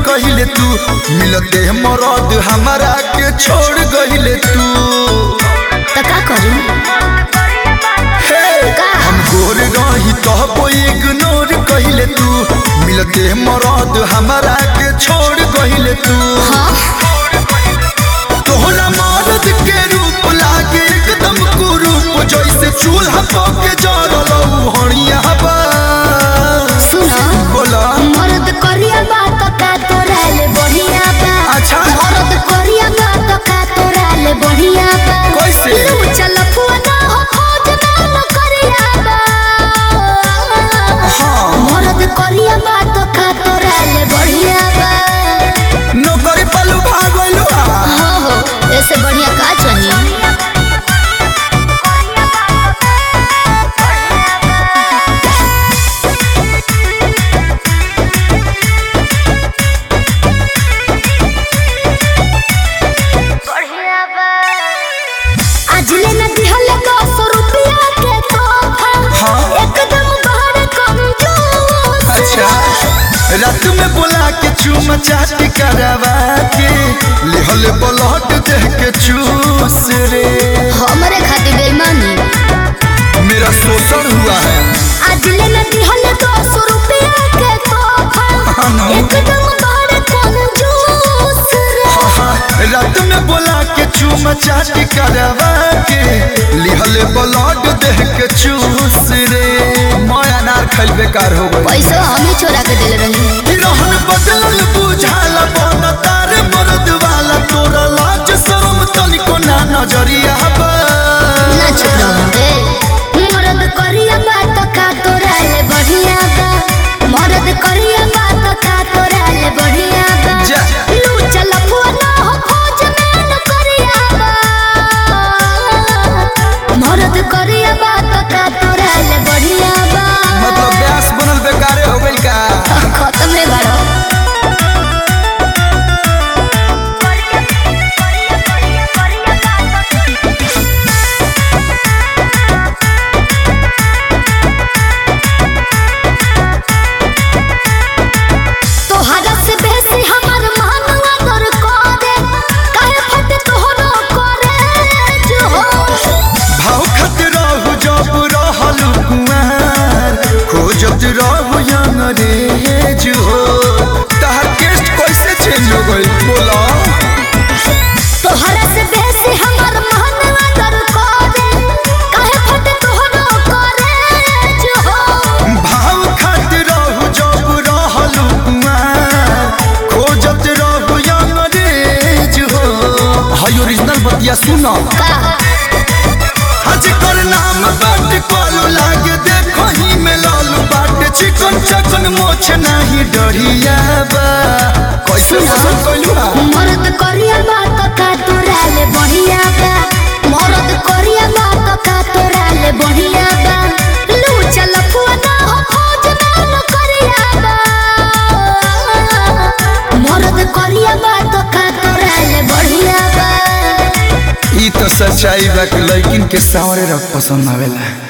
कहिले तू मिलते मरद हमारा के छोड़ गहिले तू तो का करी हे का? हम गोर रही तो इग्नोर कहिले तू मिलते मरद हमारा के छोड़ गहिले तू हाँ तोहरा मरद के रूप लागे एकदम कुरूप जैसे चूल्हा पके जरल हणिया बा सुनो बोला मरद करिया बात का तोरा ले बढ़िया बा अच्छा। मरद करिया बात का तोरा ले बढ़िया बा कैसे? लू चल फुआ हो खोज ना न करिया बा हाँ। मरद करिया बात का तोरा ले बढ़िया बा नौकरी पलू भागलू हो हो ऐसे बढ़िया का चाहिए आज ले न दिहले दस रुपया के तोहफा हाँ। एकदम बड़ कंजूस अच्छा रात में बोला के चूम चाट करवा के लिहल ब्लड देह के चूस रे हमरे खातिर बेईमानी मेरा शोषण हुआ है आज ले न दिहले दस रुपया के तोहफा हाँ ना। एकदम बड़ कंजूस रे हाँ, रात में बोला के चूम चाट करवा के लिहल ब्लड देह के चूस रे मैं अनार खैल बेकार हो गई पैसा हम ही छोड़ा के दिल रही रहन बदलल बुझाला बन तार मर्द वाला तोरा लाज शरम तनिको ना नजरिया बा ना चुप रहो ए मरद करिया बात का तोरा ले बढ़िया बा मरद करिया बात का तोरा ले बढ़िया बा जा। लू चल फुआ ना हो खोज में न करिया बा मरद करिया बात का तोरा ले बढ़िया बा मतलब ब्यास बनल बेकारे हो गइल का खत्म है बड़ो तोहरा से बेसी हमर मानवा दर करे काहे फट तोहरो करे जो हो भाव खत रहू जब रहल कुमार खोजत रहू अंग्रेज हो तहार केस्ट कैसे चेंज हो गइल बोला तोहरा से बेसी हमर मानवा दर करे काहे फट तोहरो करे जो हो भाव खत रहू जब रहल कुमार खोजत रहू अंग्रेज हो हाय ओरिजिनल बतिया सुना का हज कर नाम बाट कॉलू लागे देखो ही में लालू बाट चिकन चकन मोछ नहीं डरिया बा कैसे पसंद कइलू हा मरद करिया बात का तोरा ले बढ़िया बा मरद करिया बात का तोरा ले बढ़िया बा लू चल फुआ ना हो खोज ना न करिया बा मरद करिया बात का तोरा ले बढ़िया बा ई तो सच्चाई बा कि लड़किन के सावरे रख पसंद आवेला